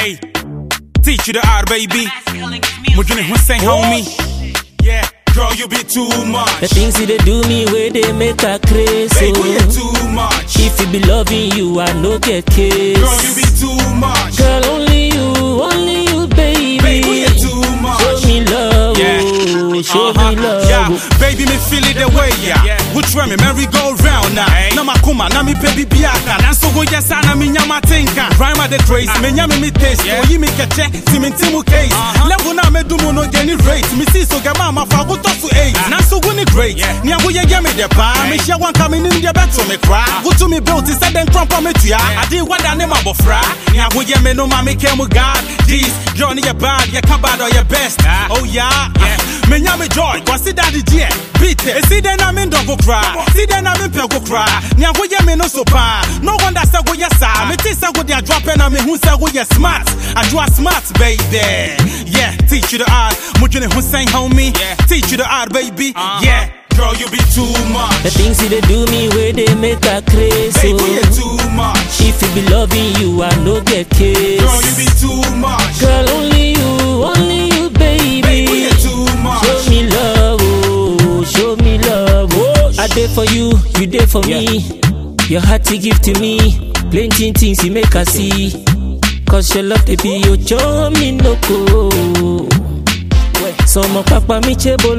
Hey, teach you the art, baby. Mujuni Hussein, homie. Yeah, girl, you be too The much. things that they do me where they make her crazy. Baby, you too much. If you be loving you, I no get kiss. Girl, you be too much. Girl, only you, only you, baby. Baby, you too much. Show me love, Yeah. oh, show Uh-huh. me love. Yeah, baby, me feel it the way, yeah. Yeah. Which way me merry go round now. Hey. Na makuma, na mi baby biaka. Na so go yes, na mi nyama tinka. Rhyme at the craze, me nyame me taste. Yeah. Oh, yi me keche, ti me timu case. Uh-huh. Level na me do mo no geni rate. Me see so get mama fa go to so eight. Ah. Na so go ni great. Yeah. Ni ago ye ye me de pa. Me Hey. share one coming in the better me cry. Go to me built, say then crump me to ya. I did what I name abofra. Ni ago ye me no ma me came with God. Jeez, Johnny you bad, you come bad or your best. Ah. Oh yeah. Yeah. Me nyame joy, consider the dear. Beat it. See then I'm in dog go cry. See then I'm in peg go cry. Nya go ye me no so pa. No wonder say go yes sir. Me think say go dia drop and me who say go yes smart. I do a smart baby. Yeah, teach you the art. Mujune Hussein homie. Yeah. Teach you the art baby. Uh-huh. Yeah. Girl, you be too The much. things that they do me where they make her crazy. Baby, you too much. If you be loving you, I no get kiss. Girl, you be too much. Girl, only you, only you, baby. Baby, you too much. Show me love, oh, show me love. Oh, I did for you, you did for me. Your heart to give to me. Plenty things you make her see. Cause your love, baby, you show me no go. Somo papa mi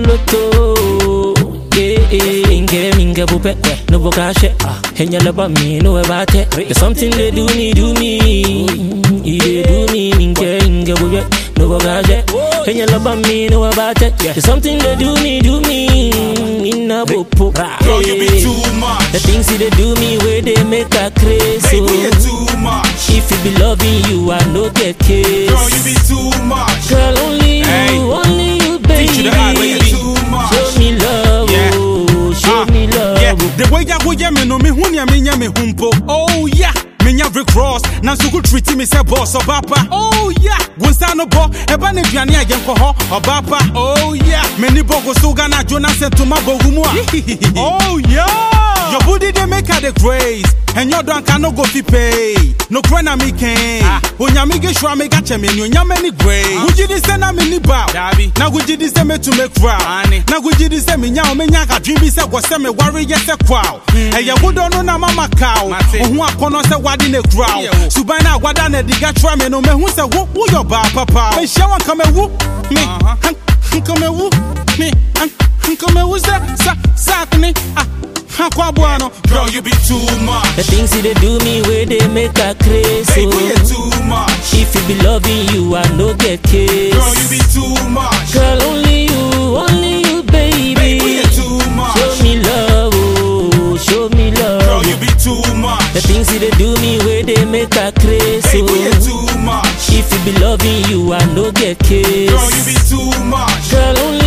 cheboloto. Yeah, yeah, inge minge bupe, no bokashe. Henya laba mi no ebate. There's something they do me, do me. You they do me, minge inge bupe, no bokashe. Henya laba mi no ebate. There's something they do me, do me. Inna bopo. Girl, you be too The much. things that they do me where they make her crazy. Baby, you too much. If you be loving you, I no get kiss. Girl, you be too much. Girl, only you, Hey. only you, baby. Teach you the art, baby. Too much. Show me love, Yeah. oh, show Ah, me love. Yeah, the way ya go ya me no me hu nia me nya me humpo. Oh yeah. Me nya Rick Ross, na so go treat me say boss obapa. Oh yeah. Go sta no bo, e ba na duane a yen ko ho obapa. Oh yeah. Me ni bogo so ga na Jonas to ma bo humu a. Oh yeah. Your booty they make her the grace. And your drunk can no go fi pay. No krena me can. Ah. Onya me get sure me got me no nya me ni grace. Would you this na me ni bow? Dabi. Na would you this me to make crowd? Ane. Na gugye di sɛ menya wo menya ka dream bi sɛ gɔ sɛ me ware yɛ sɛ kwaw ɛyɛ wodɔ no na mama kaw Mate. ohu akɔnɔ sɛ wade ne kuraw Woyɛ wo. suban no a wada na adiga kyerɛ me no mahu sɛ wo woyɛ ɔbaa papa mehyia wo nka mawu me Uh-huh. han- nka mawu me han- nka mawu sɛ sa sak ne ah akɔ aboa no girl you be too The much things that they do me where they make her crazy. baby you too much If you be loving you, I no get kiss. girl you be too much Girl, only you, only you, baby. baby you too much Show me love, oh, show me love. girl you be too The much things that they do me where they make her crazy. baby you too much If you be loving you, I no get kiss. girl you be too much Girl, only